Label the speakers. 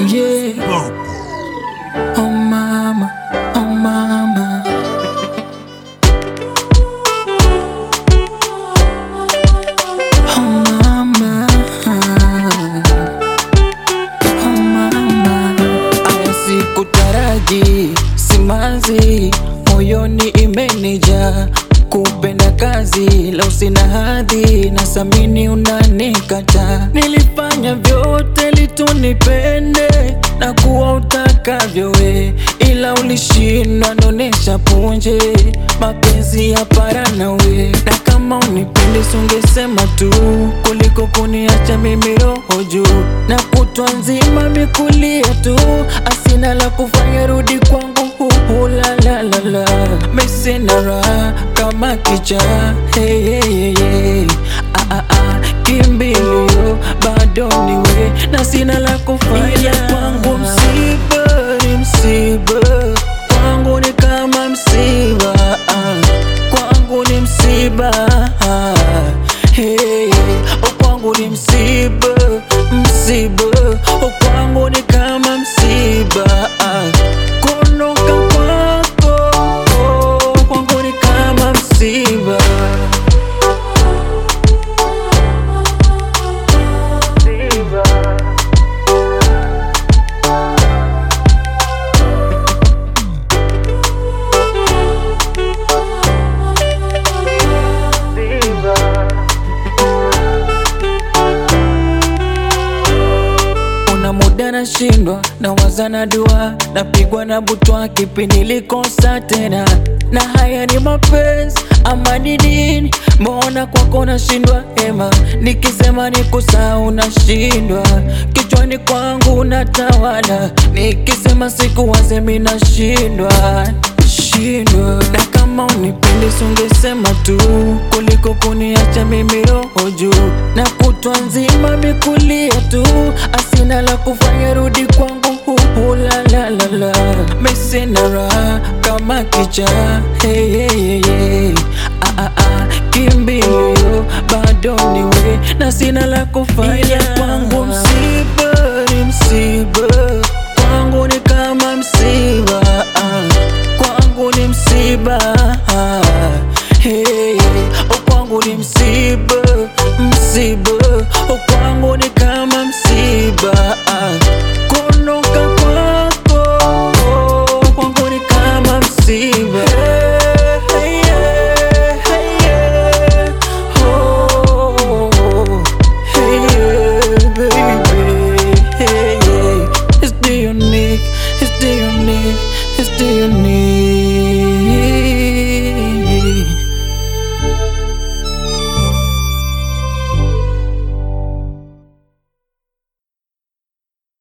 Speaker 1: yeah. Oh mama, oh mama. Oh mama. Oh mama. Aya sikutaraji, simanzi, moyoni imenija kupenda kazi leo sina hadhi na samini unanikata. Nilifanya vyote litunipende na kuwa utakavyo we, ila ulishindwa nonesha punje mapenzi ya para nawe, na kama unipendi sungesema tu kuliko kuniacha mimi roho juu na kutwa nzima mikulia tu, asina la kufanya rudi kwangu huhu la la la la mesina raha kama kicha hey, hey, hey, hey. Ah, ah, ah. Kimbilio bado niwe na sina la kufanya kwangu msiba ni msiba kwangu ni kama msiba ah. kwangu ni msiba ah. hey, hey. Oh, kwangu ni msiba msiba oh, kwangu ni kama msiba ah. kuondoka kwako oh, kwangu ni kama msiba Una muda nashindwa na waza na dua napigwa na butwa kipi nilikosa tena na haya ni mapenzi ama ni nini? Mbona kwako nashindwa hema, nikisema nikusahau nashindwa, kichwani kwangu unatawala, nikisema sikuwaze mimi nashindwa shindwa na kama unipendi sungesema tu kuliko kuniacha mimi roho juu na kutwa nzima mikulia tu asina la kufanya rudi kwangu huhu la la la la mesina raha kama kicha hey, hey, hey, hey. Ah, ah, ah. kimbilio bado niwe na sina la kufanya kwangu msiba ni msiba kwangu ni kama msiba ah. kwangu ni msiba ah.